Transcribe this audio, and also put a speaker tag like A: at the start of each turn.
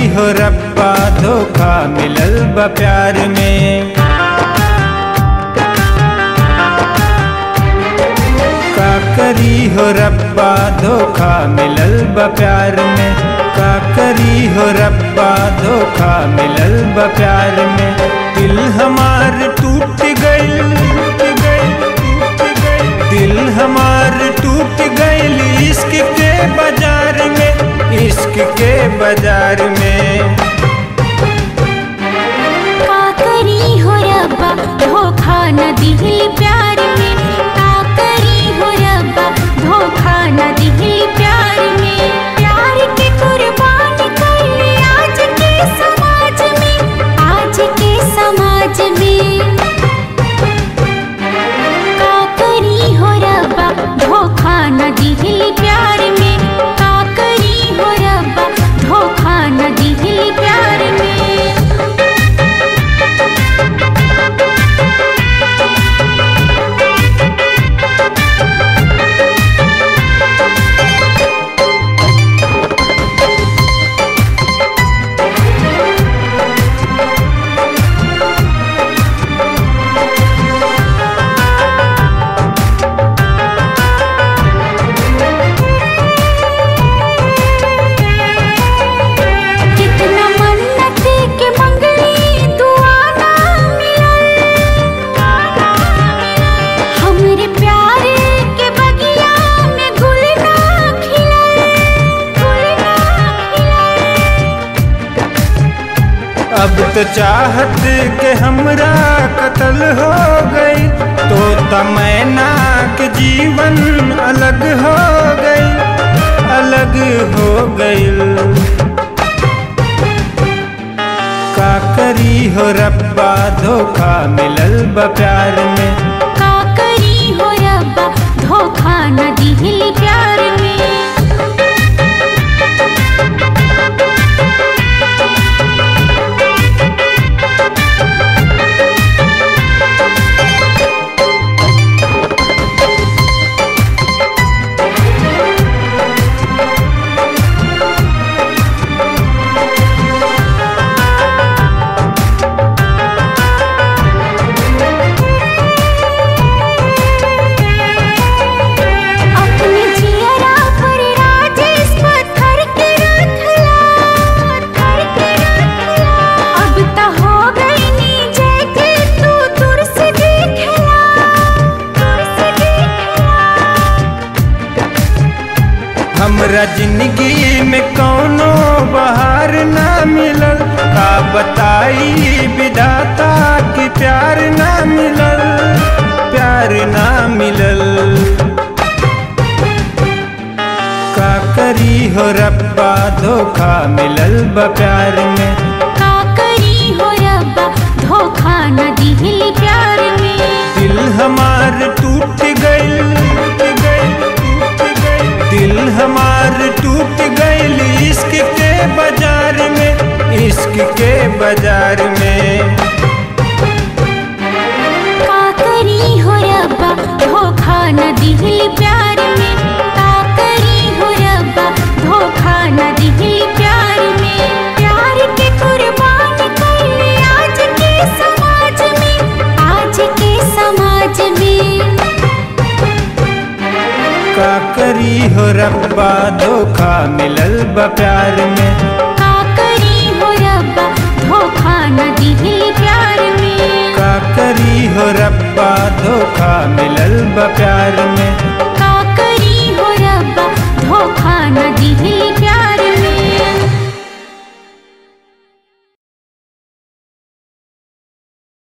A: हो रब्बा धोखा मिलल बा प्यार में का करी हो रब्बा धोखा मिलल बा प्यार में का करी हो रब्बा धोखा मिलल बा प्यार में दिल हमार टूट गइल दिल हमार टूट गइल इश्क के बाजार में इश्क के बाजार में
B: का करी हो रब्बा धोखा न दिल प्यार में का करी हो रब्बा धोखा न दिल प्यार में प्यार के कुर्बान कर ले आज के समाज में आज के समाज में का करी हो रब्बा धोखा न दिल प्यार में का करी हो रब्बा धोखा न दिल प्यार में कितना मन्नत के मंगली दुआ ना मिलल हमरे प्यार के बगिया में गुल ना खिलल गुल ना खिलल
A: अब तो चाहत के हमरा कत्ल हो गई तो तमैना के जीवन अलग हो गई अलग हो गई का करी हो रब्बा धोखा मिलल बा प्यार में
B: का करी हो रब्बा धोखा न दिल प्यार में अपने जियरा पर राजेश पत्थर के रखला पत्थर के रखला अब त हो गई नी जय के तू दूर से देखला दूर से देखला
A: हमरा जिंदगी में कौनो बहार ना मिलल का बताई विधाता कि प्यार ना मिलल प्यार ना मिलल का करी हो रब्बा धोखा मिलल बा प्यार में
B: का करी हो रब्बा धोखा न दिल प्यार में
A: दिल हमार टूट गइल दिल हमार टूट गइल इश्क के बाजार में इश्क के बाजार में
B: का करी हो रब्बा धोखा न दिल प्यार में का करी हो रब्बा धोखा न दिल प्यार में प्यार के कुर्बान कर ले आज के समाज में आज के समाज में
A: का करी हो रब्बा धोखा मिलल बा प्यार में
B: का करी हो रब्बा धोखा न दिल प्यार में
A: का करी हो रब्बा धोखा मिलल बा प्यार में
B: का करी हो रब्बा धोखा न दिल प्यार